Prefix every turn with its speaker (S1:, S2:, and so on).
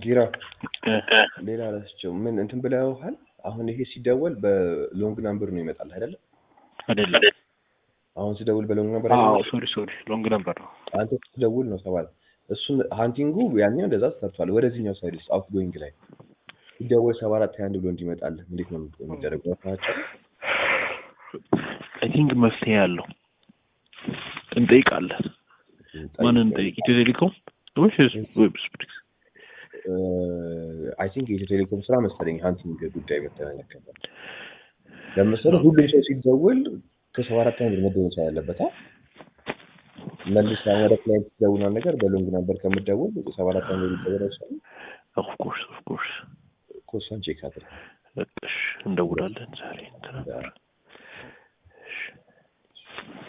S1: ቢራ ሌላ ረስቸው ምን እንትን ብለውሃል? አሁን ይሄ ሲደወል በሎንግ ናምበር ነው ይመጣል አይደለም?
S2: አይደለም።
S1: አሁን ሲደውል በሎንግ ናምበር
S2: አዎ
S1: አይደለም?
S2: ሶሪ ሶሪ ሎንግ ነበር ነው።
S1: አንተ ስትደውል ነው ተባለ። እሱን ሃንቲንጉ ያኛው እንደዛ ተሰርቷል። ወደዚህኛው ሳይድ ውስጥ አውት ጎይንግ ላይ ሲደወል ሰባ አራት ሃያ አንድ ብሎ እንዲመጣልህ እንዴት ነው የሚደረገው? ናቸው
S2: አይ ቲንክ መፍትሄ ያለው እንጠይቃለን። ማንን እንጠይቅ? ኢትዮ ቴሌኮም ወይስ ዌብ ስፕሪክስ?
S1: አይ ቲንክ የኢትዮ ቴሌኮም ስራ መሰለኝ ሃንቲንግ ጉዳይ በተመለከተ ለምሳሌ ሁሉም ሰው ሲደውል ከሰባ አራት አንድ መደወል መቻል አለበት። አ? መልስ አሁን ወደ ክላይንት ሲደውል ነገር በሎንግ ነበር ከምደውል ሰባ አራት አንድ ሊደወል አይችልም።
S2: ኦፍ ኮርስ ኦፍ ኮርስ
S1: ኮሳን ቼክ አድርግ።
S2: እሺ እንደውላለን ዛሬ እንትን ነበር